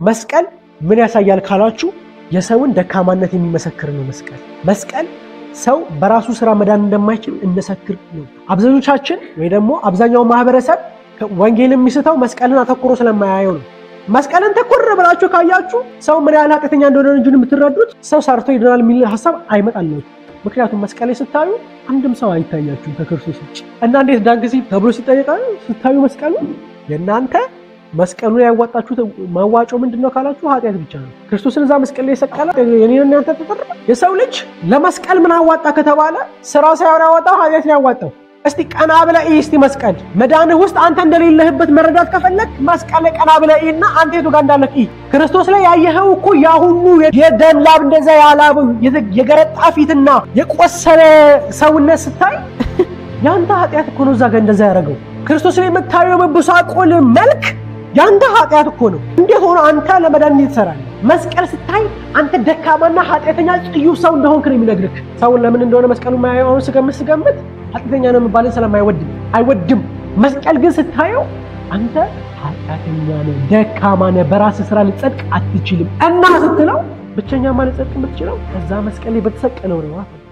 መስቀል ምን ያሳያል ካላችሁ የሰውን ደካማነት የሚመሰክር ነው። መስቀል መስቀል ሰው በራሱ ስራ መዳን እንደማይችል እንመሰክር ነው። አብዛኞቻችን ወይ ደግሞ አብዛኛው ማህበረሰብ ወንጌል የሚስተው መስቀልን አተኩሮ ስለማያየው ነው። መስቀልን ተኮር ብላችሁ ካያችሁ ሰው ምን ያህል ኃጢአተኛ እንደሆነ እንጂ የምትረዱት ሰው ሰርቶ ይድናል የሚል ሀሳብ አይመጣላችሁ። ምክንያቱም መስቀል ላይ ስታዩ አንድም ሰው አይታያችሁም ከክርስቶስ ውጭ እና እንዴት ዳን ጊዜ ተብሎ ሲጠየቃ ስታዩ መስቀሉ የእናንተ መስቀሉ ላይ ያዋጣችሁት ማዋጮ ምንድን ነው ካላችሁ ኃጢአት ብቻ ነው። ክርስቶስን እዛ መስቀል ላይ የሰቀለ የኔን እናንተ ተጠር የሰው ልጅ ለመስቀል ምን አዋጣ ከተባለ ስራ ሳይሆን ያዋጣው ኃጢአት ነው ያዋጣው። እስቲ ቀና ብለህ እይ እስቲ መስቀል መዳንህ ውስጥ አንተ እንደሌለህበት መረዳት ከፈለግ መስቀል ላይ ቀና ብለህ እይና አንተ የቱ ጋር እንዳለህ እይ። ክርስቶስ ላይ ያየኸው እኮ ያ ሁሉ የደም ላብ እንደዛ ያላብ የገረጣ ፊትና የቆሰለ ሰውነት ስታይ ያንተ ኃጢአት እኮ ነው እዛ ጋር እንደዛ ያደረገው። ክርስቶስ ላይ የምታየው መበሳቆል መልክ ያንተ ኃጢአት እኮ ነው። እንዴት ሆኖ አንተ ለመዳን እንዴት ትሰራለህ? መስቀል ስታይ አንተ ደካማና ኃጢአተኛ ጽዩፍ ሰው እንደሆንክ ነው የሚነግርህ። ሰውን ለምን እንደሆነ መስቀሉ ማያየው አሁን ስገምት ስገምት ኃጢአተኛ ነው የሚባልን ስለማይወድም አይወድም። መስቀል ግን ስታየው አንተ ኃጢአተኛ ነህ፣ ደካማ ነህ፣ በራስህ ስራ ልጸድቅ አትችልም እና ስትለው ብቸኛ ማለት ጸድቅ የምትችለው ከዛ መስቀል ላይ በተሰቀለው ነው።